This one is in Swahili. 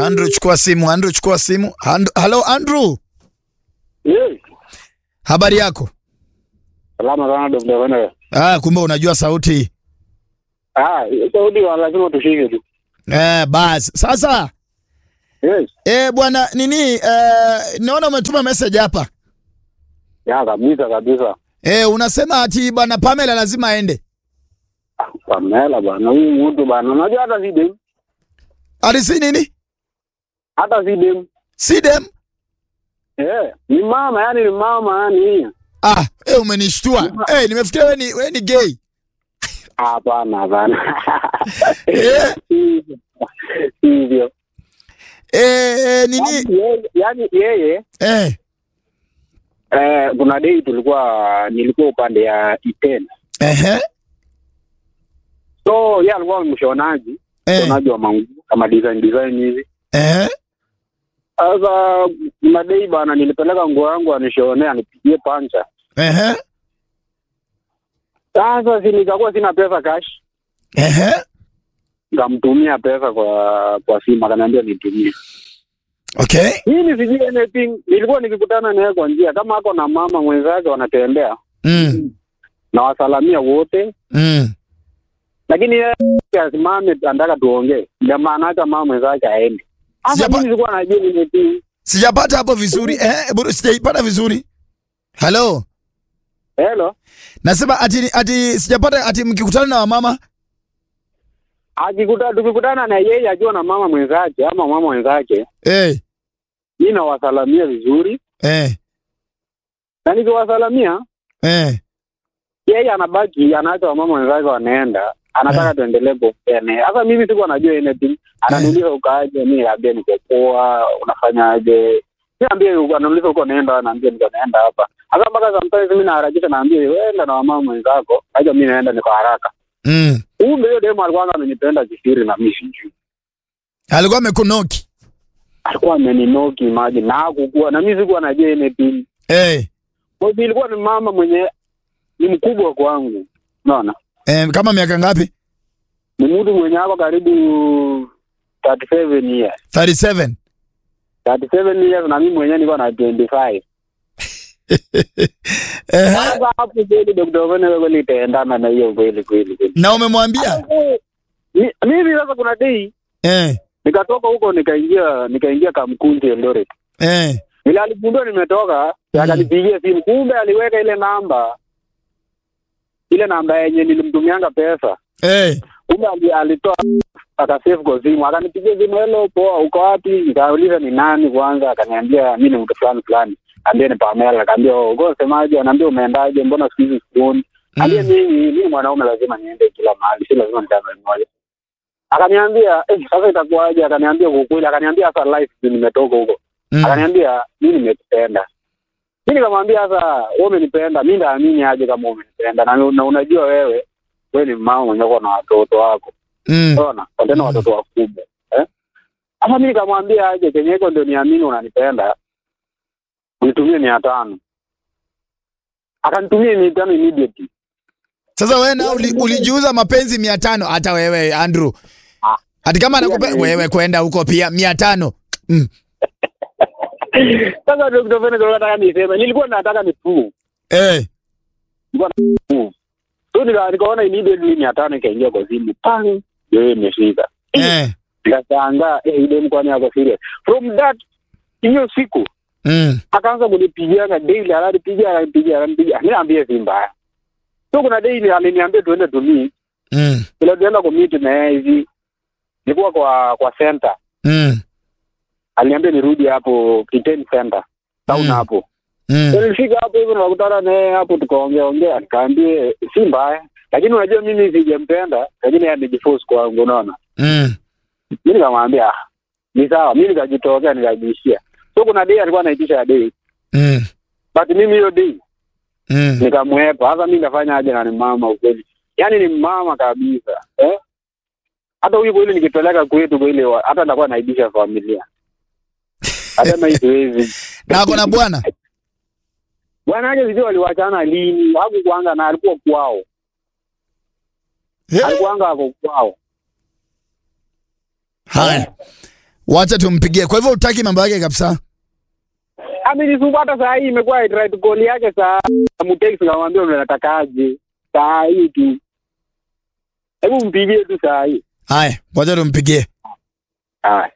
Andrew chukua simu, Andrew chukua simu. And, hello Andrew, Yes. habari yako? Salama sana Dr. Wene. Ah, kumbe unajua sauti. Ah, Saudi wa lazima tushike tu. Eh, basi. Sasa Yes. eh, bwana nini eh, naona umetuma message hapa. Ya kabisa kabisa. Eh, unasema ati bwana Pamela lazima aende. Ah, Pamela bana, huyu mtu bana, unajua hata si dem. Ati si nini? Hata si dem. Si dem? Eh, ni mama yani ni mama yani. Ah, eh, umenishtua. Eh, nimefikiria wewe ni wewe ni gay. Hapana, hapana. Eh. Hivyo. Eh, eh, nini? Yaani yeye- Yaani yeye Eh, eh, kuna dei tulikuwa nilikuwa upande ya Iten. ehe. So yeye alikuwa mshonaji, Eh, mshonaji wa manguo kama design design hivi. eh. Sasa kuna dei bana, nilipeleka nguo yangu anishonea anipigie pancha. Ehe. Sasa si nikakuwa sina pesa cash, Ehe. nikamtumia pesa kwa kwa simu, akaniambia nitumie. Okay. Mimi sijui anything, nilikuwa nikikutana naye kwa njia, kama ako na mama mwenzake wanatembea, Mm. na wasalamia wote, Mm. lakini yeye asimame anataka tuongee, ndio maana hata mama mwenzake aende. Sasa Sijapa- mimi sikuwa najua anything. Sijapata hapo vizuri. Eh, bado sijaipata vizuri. Hello. Hello, Nasema ati ati sijapata ati mkikutana na wamama. akikuta tukikutana na yeye akiwa na mama mwenzake ama mama mwenzake, Eh. mimi nawasalamia vizuri, Eh. na nikiwasalamia Eh. yeye anabaki anaacha wamama wenzake wanaenda anataka tuendelee kuene sasa mimi sikuwa najua anything ananiuliza ukaaje mi naambia niko poa unafanyaje mi naambia anauliza uko naenda naambia niko naenda hapa hasa mpaka sometimes mi naharakisha naambia wenda na wamama mwenzako aja mi naenda niko haraka Mm. kumbe hiyo demu alikuwa amenipenda kisiri na mi sijui Alikuwa amekunoki. alikuwa ameninoki maji na hakukuwa na mi sikuwa najua anything Eh. Kwa hiyo ilikuwa ni mama mwenye ni mkubwa kwangu unaona Eh, kama miaka ngapi? ni mtu mwenye hapa karibu 37 years 37. 37 years na mimi mwenyewe niko na 25 Eh. sasa hapo kweli Dr. Ovene wewe nitaendana na hiyo kweli kweli kweli Na umemwambia? Mi- mimi sasa kuna day Eh. nikatoka huko nikaingia nikaingia Kamkunji Eldoret Eh. ile aligundua nimetoka Mm. akanipigia simu kumbe aliweka ile namba ile namba yenye nilimtumianga pesa Eh. kumbe ali- alitoa akasave kwa simu akanipigia simu hello poa uko wapi nikauliza ni nani kwanza akaniambia mi ni mtu fulani fulani ambia ni Pamela akaambia oh, uko semaje anaambia umeendaje mbona siku hizi sikuoni ambia Mm. mimi mimi mwanaume lazima niende kila mahali si lazima nitazame moja akaniambia eh, sasa itakuwaje akaniambia kwa ukweli akaniambia sasa life nimetoka huko Mm. akaniambia mi nimekupenda mi nikamwambia sasa wewe umenipenda mi ndaamini aje kama umenipenda na, na unajua wewe wewe ni mama mwenye uko na watoto wako Mm. unaona kwa tena Mm. watoto wakubwa eh sasa mi nikamwambia aje kenye iko ndio niamini unanipenda unitumie mia tano akanitumia mia tano immediately Sasa wewe na uli, ulijiuza mapenzi mia tano hata wewe Andrew. Ah. Ati kama anakupa Yaani- wewe kwenda huko pia mia tano. Mm. sasa ndio kitu fulani nataka niseme nilikuwa nataka ni prove Eh. so nika- nikaona immediately mia tano ikaingia kwa simu pang ndio imefika Eh. nikashangaa eh, ile mkwani yako serious from that hiyo siku Mm. akaanza kunipigianga daily ananipigia ananipigia ananipigia mi naambia si mbaya so kuna daily aliniambia tuende tumii Mm. vile tuenda kumit na yeye hivi nilikuwa kwa kwa center Mm. aliniambia nirudi hapo Kiten center town Mm. hapo Mm. So nilifika hapo hivyo nakutana naye hapo tukaongea ongea nikaambie si mbaya lakini unajua mimi sijampenda lakini yeye amejiforce kwangu unaona Mm. mi nikamwambia "Ah, ni sawa mi nikajitokea nikajiishia so kuna day alikuwa anaitisha ya day Mm. but mimi hiyo day Mm. nikamwepa sasa mi nafanya aje na ni mama ukweli yaani ni mama kabisa eh? hata huyu kweli nikipeleka kwetu kweli wa- hata nitakuwa naibisha familia hata na hiziwezi Na ako na bwana. bwana aje sijui waliwachana lini hakukwanga na alikuwa kwao Eh. alikuwanga ako kwao Haya. Wacha tumpigie. Kwa hivyo utaki mambo yake kabisa. amenisumbua hata saa hii imekuwa right call yake saa mteksi kamwambia unatakaje saa hii tu hebu mpigie tu saa hii Haya, wacha tumpigie. haya